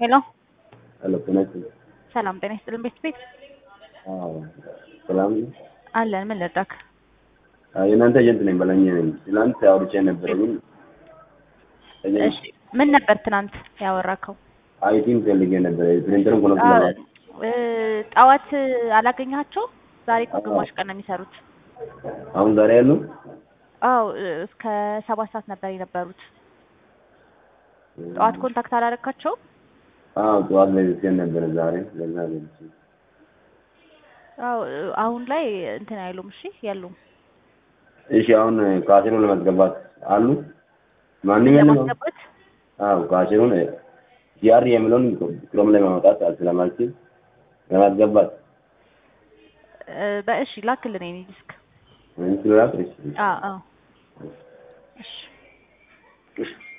ሄሎ ሄሎ ጤና ይስጥልኝ። ሰላም ጤና ይስጥልን ቤት ቤት አዎ ሰላም ነው። አለን ምን ልርዳክ? አዎ የእናንተ ኤጀንት ነኝ በላኝ ነኝ። ትናንት አውርቼ ነበረ ግን እሺ ምን ነበር ትናንት ያወራከው? አይቲም ፈልጌ ነበረ ፕሪንተሩን ኮኔክት ለማድረግ እ ጠዋት አላገኘሃቸው? ዛሬ እኮ ግማሽ ቀን ነው የሚሰሩት። አሁን ዛሬ ያሉ አዎ እ እስከ ሰባት ሰዓት ነበር የነበሩት። ጠዋት ኮንታክት አላደረካቸውም? አዎ ጠዋት ላይ ልኬን ነበረ ዛሬ ለዛ ገልጬ አዎ እ አሁን ላይ እንትን አይሉም። እሺ የሉም። እሺ አሁን ካሴሩን ለማስገባት አሉ ማንኛውም ለማስገባት አዎ ካሴሩን ጂአር የሚለውን ክሮም ላይ ማውጣት ስለማልችል ለማስገባት እ በእሺ ላክልን የኔ ዲስክ። ምን ስለላክ እሺ አዎ አዎ እሺ እሺ